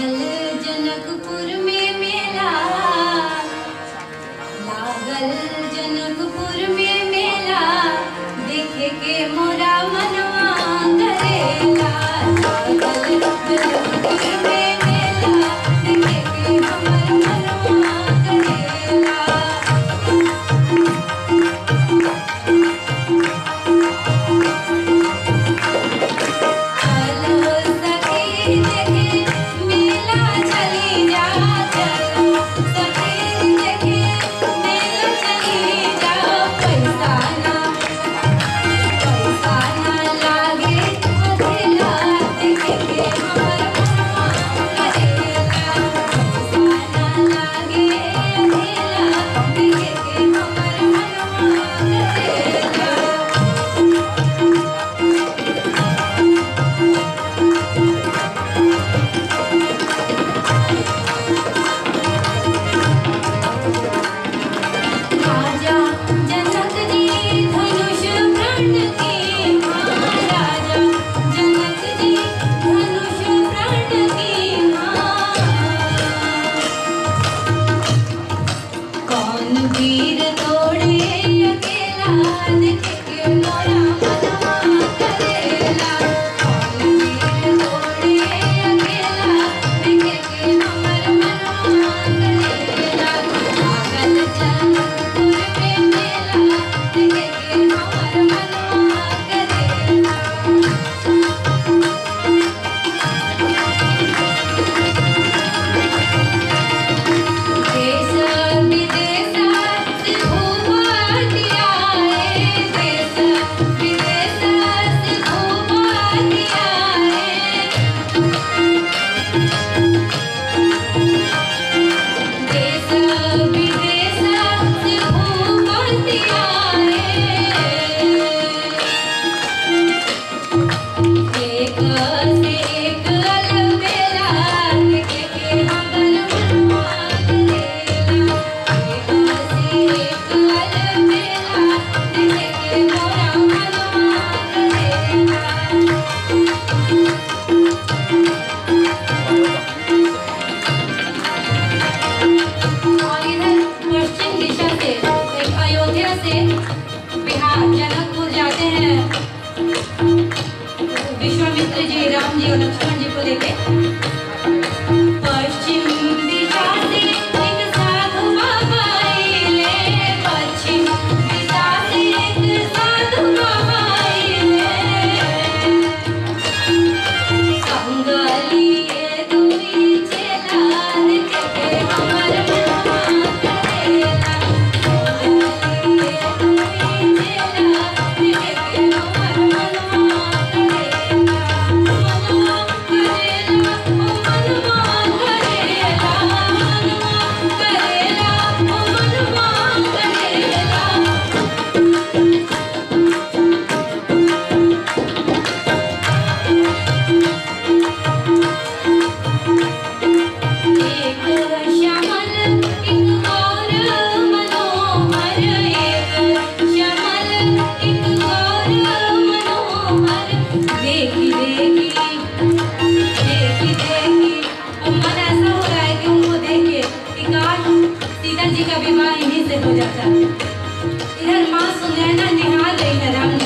लागल जनकपुर में मेला लागल जनकपुर में मेला देखे के मोरा मनवा करेला लागल जनकपुर में मेला देखे के हमर मनवा करेला चलो सखी देखे मेला चली जा चलो सखी देखे मेला चली जा पैसा ना पैसा ना लागे अकेला देखे के हमर मनवा करेला पैसा ना लागे अकेला देखे के हमर मनवा करेला राजा जनक जी धनुष प्रण की महाराजा जनक जी धनुष प्रण की कौन वीर तोड़े अकेला देखे के मोरा मनवा करेला कौन वीर तोड़े अकेला देखे के हमर मनवा करेला लागल जनकपुर में मेला देखे के हमर मनवा करेला देश विदेशात घुमाती आए देश विदेशात घुमाती आए देश विदेशात घुमाती आए एक से एक अलबेला देखे के हमर मनवा करेला एक से एक अलबेला देखे के मोरा मनवा करेला और इधर पश्चिम दिशा से एक अयोध्या से बिहार जनकपुर जाते हैं विश्वामित्र जी राम जी और लक्ष्मण जी को लेके पश्चिम दिशा से एक साधु बाबा आइले पश्चिम दिशा से एक साधु बाबा आइले संगलिए दुई चेला देखे के हमर मनवा करेला संगलिए दुई चेला देखे के हमर मनवा करेला मनवा करेला मनवा करेला मनवा करेला मनवा करेला एक श्यामल एक गौर मनोहर एक श्यामल एक गौर मनोहर देखी देखी देखी देखी अब मन ऐसा हो रहा है कि उनको देख के कि काश सीता जी का विवाह इन्हीं से हो जाता इधर माँ सुनैना निहार रही है राम